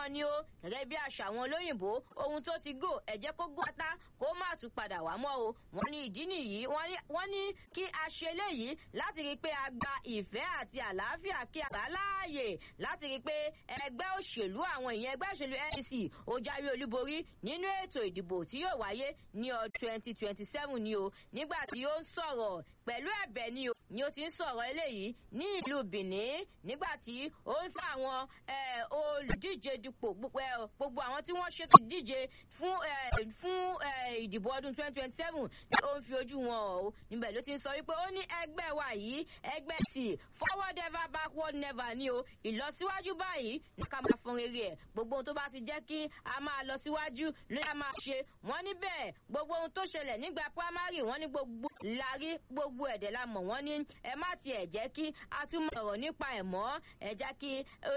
wọn ni ó gẹ́gẹ́ bí àṣà àwọn olóyìnbó ohun tó ti gò ẹ jẹ́ kó gò pátá kó má tún padà wá mọ́ o wọ́n ní ìdí nìyí wọ́n ní kí a ṣe léyìí láti rí i pé a gba ìfẹ́ àti àlàáfíà kí a gbà láàyè láti rí i pé ẹgbẹ́ òṣèlú àwọn ìyẹn ẹgbẹ́ òṣèlú ndc ó jáwé olúborí nínú ètò ìdìbò tí yóò wáyé ní ọdún twenty twenty seven ni o nígbà tí ó ń sọ̀rọ̀ pẹ̀lú ẹ̀bẹ̀ ni o ni ó ti ń sọ̀rọ̀ eléyìí ní ìlú benin nígbà tí ó ń fún àwọn olùdíje dupò gbogbo àwọn tí wọ́n ṣètò ìdíje fún fún ìdìbò ọdún twenty twenty seven ni ó ń fi ojú wọn o níbẹ̀ ló ti ń sọ wípé ó ní ẹgbẹ́ wa yìí ẹgbẹ́ sì forward ever backward never ni o ìlọsíwájú báyìí ní ká máa fọn rere ẹ̀ gbogbo ohun tó bá ti jẹ́ kí a máa lọ síwájú ló yá máa ṣe wọ́n ní bẹ́ẹ̀ gbogbo ohun tó ṣẹlẹ̀ nígbà primary wọ́n ní gbogbo lárí gbogbo ẹ̀dẹ̀ la mọ̀ wọ́n ní ẹ má tiẹ̀ jẹ́ kí a tún mọ̀ ọ̀rọ̀ nípa ẹ̀ mọ́ ẹ jẹ́ kí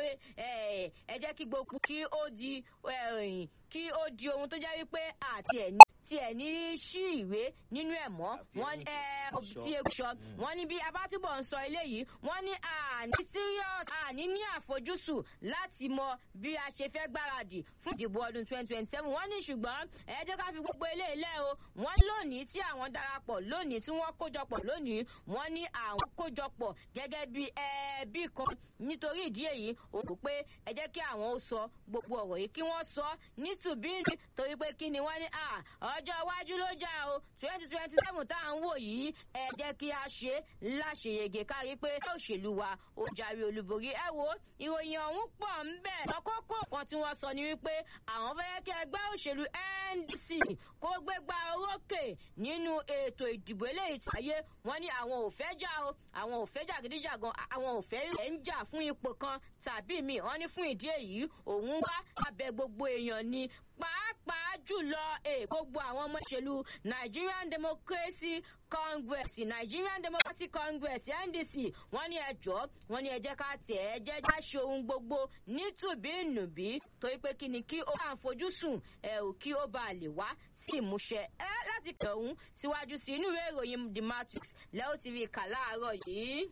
ẹ jẹ́ kí gbogbo kí ó di kí ó di ohun tó jẹ́ wípé àti ẹ̀ ní tí ẹ̀ ní sí ìwé nínú ẹ̀ mọ́ wọ́n tí ewu sọ wọ́n ní bí abátúbọ̀ ń sọ eléyìí wọ́n ní àní serious àní ní àfojúsùn láti mọ bí a ṣe fẹ́ gbáradì fún ìdìbò ọdún twenty twenty seven wọ́n ní ṣùgbọ́n ẹ jẹ́ ká fi gbogbo eléyìí lẹ́ o wọ́n lónìí tí àwọn darapọ̀ lónìí tí wọ́n kójọpọ̀ lónìí wọ́n ní àwọn kójọpọ̀ gẹ́gẹ́ bí ẹbí kan nítorí ìdí èyí ó rò pé ẹ jẹ́ kí àwọn ó sọ gbogbo ọ̀rọ̀ yìí kí wọ́n sọ nítùbíìnì torí pé kí ni wọ́n ní ọjọ́ iwájú ló jà o twenty twenty seven tá à ń wò yìí ẹ jẹ́ kí a ṣe láṣeyege kárí pé òṣèlú wa ó jáwé olúborí ẹ wo ìròyìn ọ̀hún pọ̀ ń bẹ̀ lọ́kọ́kọ́ kan tí wọ́n sọ ni wípé àwọn fẹ́ kí ẹgbẹ́ òṣèlú ndc kó gbégbá orókè nínú ètò ìdìbò eléyìí tàyé wọ́n ní àwọn ò fẹ́ jà o àwọn ò fẹ́ jàgídíjàgan àwọn ò fẹ́ ẹ̀ ń jà fún ipò kan tàbí mi wọ́n ní fún ìdí èyí òun wá abẹ gbogbo èèyàn ni pàápàá jùlọ gbogbo àwọn ọmọ ìṣèlú nigerian democracy congress nigerian democracy congress ndc wọ́n ní ẹjọ́ wọ́n ní ẹjẹ́ ká tẹ̀ ẹ́ jẹ́ já ṣe ohun gbogbo nítùbínùbí torí pé kí ni kí ó bá ń fojú sùn ẹ ò kí ó bá lè wá sí ìmúṣẹ ẹ láti kẹ̀hún síwájú sí inú ìwé ìròyìn the matrix lẹ́wọ́ tv kà láàárọ̀ yìí.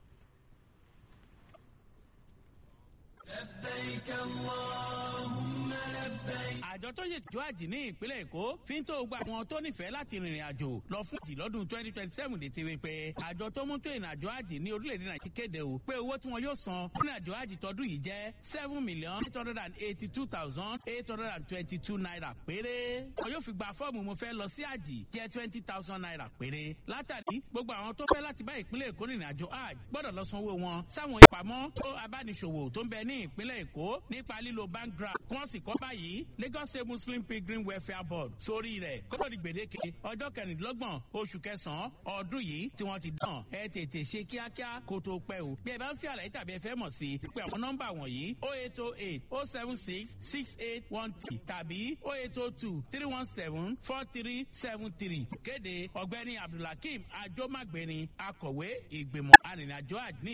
لبيك اللهم لبيك. àjọ tó ṣètò àjì ní ìpínlẹ̀ èkó fi ń tó gba àwọn tó nífẹ̀ẹ́ láti rìnrìn àjò lọ fún àjì lọ́dún twenty twenty seven lè ti rí pé àjọ tó mú tó ìrìnàjò àjì ní orílẹ̀-èdè nàìjíríà kéde o pé owó tí wọn yóò san fún ìrìnàjò àjì tọdún yìí jẹ́ seven million eight hundred and eighty two thousand eight hundred and twenty two naira péré. wọn yóò fi gba fọ́ọ̀mù mo fẹ́ lọ sí àjì jẹ́ twenty thousand naira péré. látàrí gbogbo àwọn tó fẹ́ láti bá ìpínlẹ̀ èkó rìnrìn àjò àjì gbọ́dọ̀ lọ sanwó wọn sáwọn ìpamọ́ tó abániṣòwò tó ń bẹ ní ìpínlẹ̀ èkó nípa lílo bank draft kí wọ́n sì kọ́ báyìí lagos state muslim pilgrim welfare board sórí rẹ̀ kótó di gbèdéke ọjọ́ kẹrìndínlọ́gbọ̀n oṣù kẹsàn-án ọdún yìí tí wọ́n ti dán ẹ tètè ṣe kíákíá kó tó pẹ́ o bí ẹ bá ń fi àlàyé tàbí ẹ fẹ́ mọ̀ sí i pé àwọn nọ́mbà wọ̀nyí o eight o eight o seven six six eight one three tàbí o eight o two three one seven four three seven three kéde ọ̀gbẹ́ni abdulhakeem ajomagbeni akọ̀wé ìgbìmọ̀ arìnrìnàjò àjní